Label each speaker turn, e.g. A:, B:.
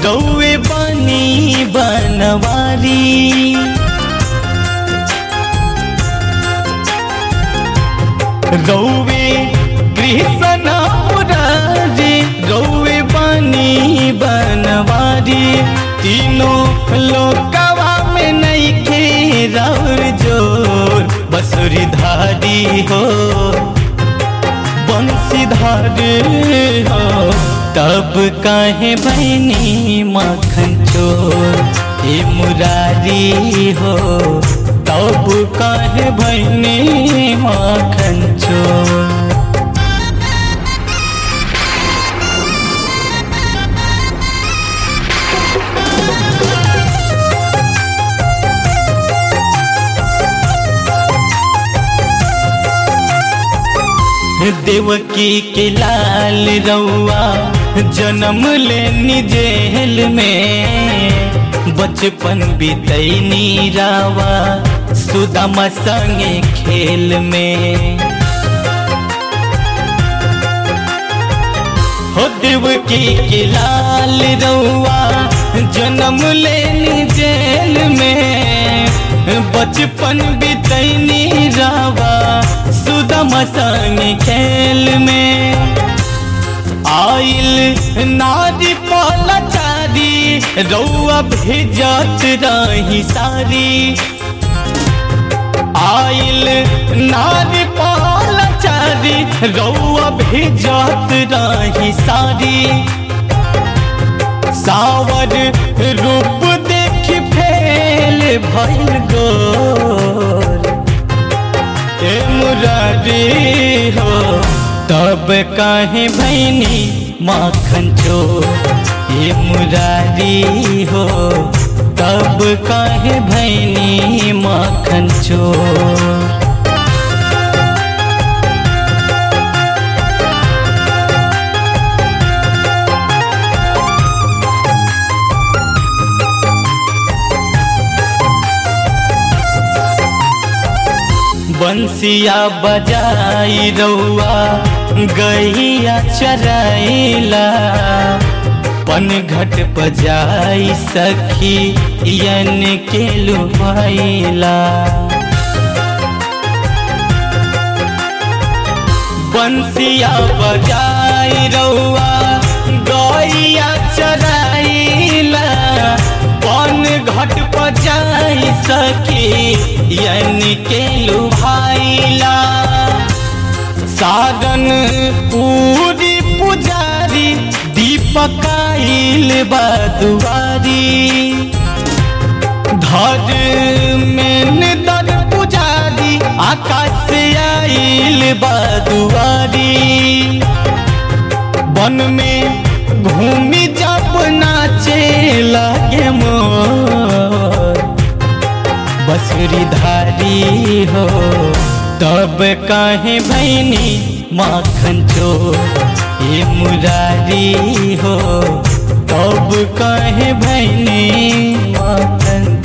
A: रौवे बनी बनवारी रौवे कृष्ण मुरारी रौवे बनी बनवारी तीनों लोकवा में नहीं खे रौर जोर बसुरी धारी हो बंसीधारी हो तब काहे बहनी माखन चोर हे मुरारी हो तब काहे बहनी माखन चोर देवकी के लाल रउआ जन्म लेनी जेल में बचपन बीतैनी रावा सुदामा संगे खेल में हो देवकी के लाल रउआ जन्म लेनी जेल में बचपन बीतैनी रावा सुदम संग खेल में आइल नारी पलचारी रउआ भेजत रही सारी आइल नारी पलचारी रउआ भेजत रही सारी सावर रूप देख फेल भइल गोर ए मुरारी हो तब काहे भैनी माखन चोर ए मुरारी हो तब काहे भैनी माखन चोर बंसिया बजाई रउआ गैया चराइला पन घट बजाई सखी यन के लुभाइला बंसिया बजाई रउआ गैया चराइला पन घट बजाई सखी यन के लुभाइला साधन पूरी पुजारी दीपकाइल बदुआरी धर में दर पुजारी आकाश से आइल बदुआरी वन में घूमी जब नाचे लगे मोर बसुरी धारी हो तब काहे भैनी माखन चोर ये मुरारी हो तब काहे भैनी माखन